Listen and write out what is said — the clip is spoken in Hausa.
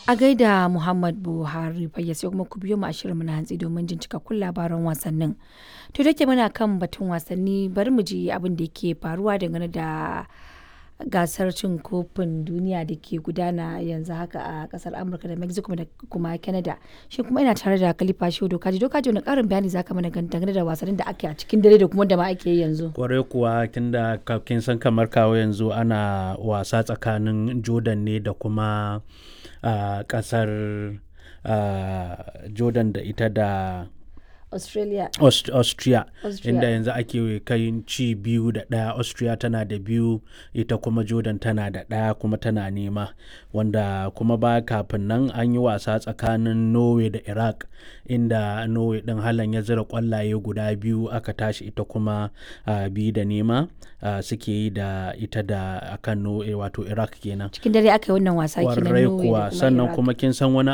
A gaida Muhammad Buhari fayya sai kuma ku biyo mu a shirinmu na hantsi domin jin cikakkun labaran wasannin. To da ke muna kan batun wasanni bari mu ji abin da ke faruwa dangane da gasar cin kofin duniya da ke gudana yanzu haka a kasar Amurka da Mexico da kuma Canada. Shi kuma ina tare da Khalifa Shehu Dokaji. Dokaji wani karin bayani zaka mana dangane da wasannin da ake a cikin dare da kuma da ma ake yi yanzu. kwarai kuwa tunda ka- kin san kamar kawo yanzu ana wasa tsakanin jordan ne da kuma a kasar ah, jordan da ita da Australia. Aust- austria Austria. inda yanzu ake kai ci biyu da ɗaya austria tana da biyu ita kuma jordan tana da ɗaya kuma tana nema wanda kuma ba kafin nan an yi wasa tsakanin norway da iraq inda norway ɗin halan ya zira kwallaye guda biyu aka tashi ita kuma ah, biyu da nema ah, suke yi da ita da akan norway wato iraq kenan Cikin dare aka yi wannan wasa kenan kwarai Norway da kuwa kuma sannan Iraq. kuma kin san wani